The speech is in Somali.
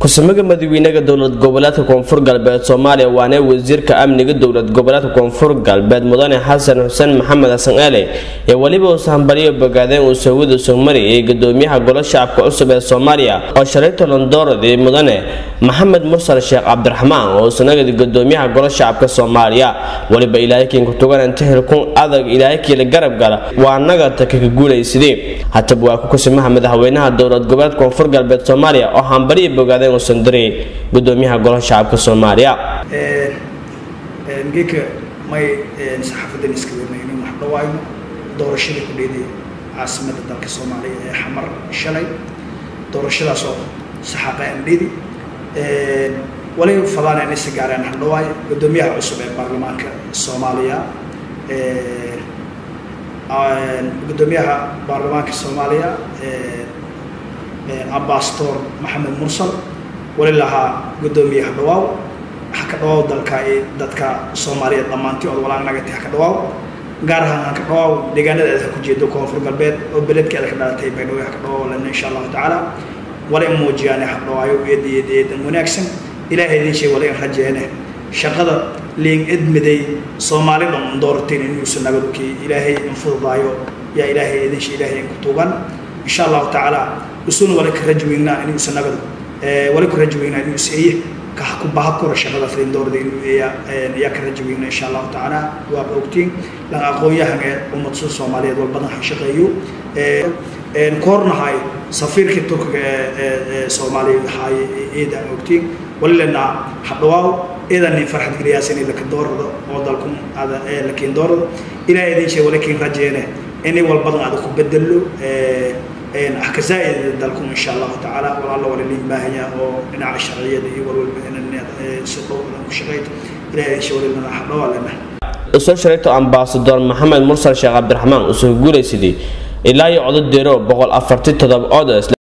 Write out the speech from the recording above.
ku-samaga madaxweynaha dowlad goboleedka koonfur galbeed soomaaliya waana wasiirka amniga dowlad goboleedka koonfur galbeed mudane xasan xuseen maxamed xasan eele ee weliba uu sahanbaliyo bogaadeen uu sawida sumari ee gudoomiyaha golo shacabka cusub ee soomaaliya oo shalay tolondoorad ee mudane maxamed mursal sheekh cabdiraxmaan oo sanagadi gudoomiyaha golo shacabka soomaaliya weliba ilaahaykiin kutugan inta hilkun adag ilaahaykiila garab gala waa nagata kaka guulaysidee hataba waa ku kusimaha madaxweynaha dowlad goboleed koonfur galbeed soomaaliya oo hambaliya bogaadeen uusan diray gudoomiyaha golaha shacabka soomaaliya geeka may saxaafadan iska wadnay inuu wax dhawaayno doorashadii ku dheeday caasimada dalka soomaaliya ee xamar shalay doorashadaas oo saxaaqa andhidi wali fadaan inay si gaareen haldhawaay gudoomiyaha cusub ee baarlamaanka soomaaliya gudoomiyaha baarlamaanka soomaaliya ambastor maxamed mursal wali lahaa gudoomiye hadhawaaw haka dhawaaw dalka dadka soomaaliyeed dhammaantii ood walaan nagati haka dhawaaw gaar ahaan haka dhawaaw deegaanada aad ka jeedo koonfur galbeed oo beledkeeda ka dhalatay baydhabo haka dhawaaw lena insha allahu tacaala wala in muujiyaane hadhawaayo eed eed eedan wanaagsan ilaahay idin sheeg wala in rajeene shaqada liin edmiday soomaali dhan doorteen inuusan nabadkii ilaahay in fududaayo yaa ilaahay idin sheeg ilaahay in ku tuugan insha allahu tacaala usuna wala ka rajweynaa inuusan nabad wali ku rajweynaa inuu seeye ku bahakura shaqada filindoorda inuu ayaa ka rajweynaa insha allahu tacaala waa ogtiin lan aqoon-yahan ee ummadsu soomaaliyeed walbadan ha shaqeeyo koornahay safiirka turkiga ee soomaaliyeed haay eedaan ogtiin wali lenaa hadhawaaw eedan nin farxad geliyaas inay laka doorado oo dalkun ada lakiin doorado ilaa idin sheeg wali kiin rajeene inay walbadan ada ku bedelo axkazaaid dalkun insha allahu tacaala walaalla wala liin baahanya oo dhinaca sharciyada iyo walwalba inan si dhow badan ku shaqeyto ilaa idin sheeg wali lenaa hadhawaa lenaa usoo shareegto ambasador maxamed mursal sheekh cabdiraxmaan usoo guulaysidii ilaa iyo codod deero boqol afarti todoba ood